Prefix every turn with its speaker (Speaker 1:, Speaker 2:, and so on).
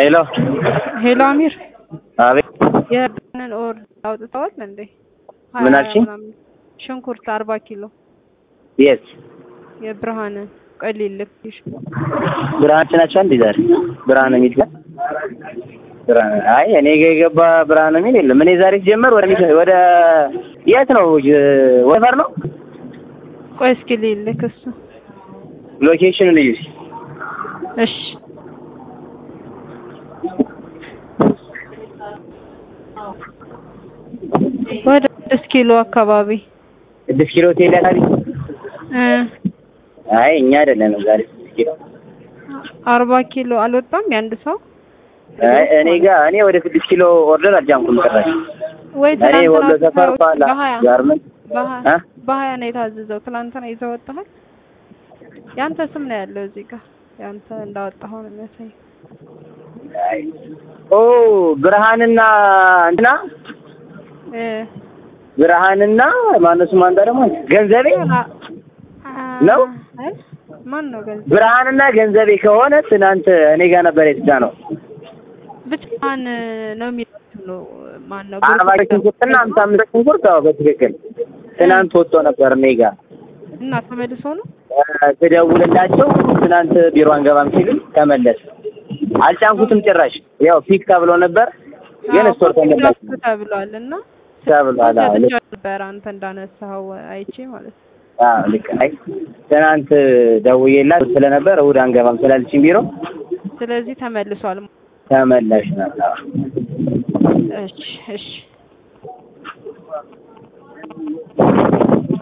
Speaker 1: ሄሎ
Speaker 2: ሄሎ አሚር
Speaker 1: አቤት
Speaker 2: የብርሃንን ኦር አውጥተዋል እንዴ?
Speaker 1: ምን
Speaker 2: ሀያ
Speaker 1: አልሽኝ?
Speaker 2: ምናምን ሽንኩርት አርባ ኪሎ
Speaker 1: የት
Speaker 2: የብርሃንን ቆይ ልልክሽ።
Speaker 1: ብርሃን ናቸው እንዴ ዛሬ ብርሃን የሚል ጋር ብርሃን አይ እኔ ጋ የገባ ብርሃን የሚል የለም። እኔ ዛሬ ሲጀመር ወደ ሚካ- ወደ የት ነው ጅ- ወፈር ነው
Speaker 2: ቆይ እስኪ ልልክ እሱ
Speaker 1: ሎኬሽኑን እዩ እስኪ።
Speaker 2: እሺ ወደ ስድስት ኪሎ አካባቢ
Speaker 1: ስድስት ኪሎ ሆቴል ያካባቢ
Speaker 2: እ
Speaker 1: አይ እኛ አይደለንም ዛሬ ስድስት ኪሎ
Speaker 2: አርባ ኪሎ አልወጣም የአንድ ሰው
Speaker 1: አይ እኔ ጋ እኔ ወደ ስድስት ኪሎ ኦርደር አልጃምኩም ጭራሽ
Speaker 2: ወይ
Speaker 1: እኔ ወሎ
Speaker 2: ትናንትና
Speaker 1: ሰፈር ኋላ
Speaker 2: በሀያ
Speaker 1: ጋርመንት
Speaker 2: በሀያ
Speaker 1: እ
Speaker 2: በሀያ ነው የታዘዘው። ትናንትና ይዘው ወጥተሃል። ያንተ ስም ነው ያለው እዚህ ጋር ያንተ እንዳወጣኸው ነው የሚያሳየው።
Speaker 1: አይ ኦ ብርሃንና እንትና
Speaker 2: እ
Speaker 1: ብርሃንና ማነው ስሙ አንተ ደግሞ ገንዘቤ
Speaker 2: አ- አ-
Speaker 1: ነው?
Speaker 2: አይ ማን ነው ገንዘብ
Speaker 1: ብርሃንና ገንዘቤ ከሆነ ትናንት እኔ ጋር ነበር የተጫነው
Speaker 2: ብቻህን ነው የሚለው ነው ማን ነው
Speaker 1: አርባ ሽንኩርትና ሀምሳ አምስት ሽንኩርት አዎ በትክክል ትናንት ወጥቶ ነበር እኔ ጋር
Speaker 2: እና ተመልሶ ነው
Speaker 1: እ ስደውልላቸው ትናንት ቢሮ አንገባም ሲሉኝ ተመለስ አልጫንኩትም ጭራሽ ያው ፒክ ተብሎ ነበር ግን
Speaker 2: አዎ፣
Speaker 1: ስቶር ተመለስ
Speaker 2: ፎቶግራፍ ተብሏል እና
Speaker 1: ተብሏል አዎ ልክ
Speaker 2: ሰጥቼው ነበር አንተ እንዳነሳኸው አይቼ ማለት ነው።
Speaker 1: አዎ ልክ አይ ትናንት ደውዬላት ስለነበር እሑድ አንገባም ስላለችኝ ቢሮ
Speaker 2: ስለዚህ ተመልሷል።
Speaker 1: ተመላሽ ናት አዎ
Speaker 2: እሺ እሺ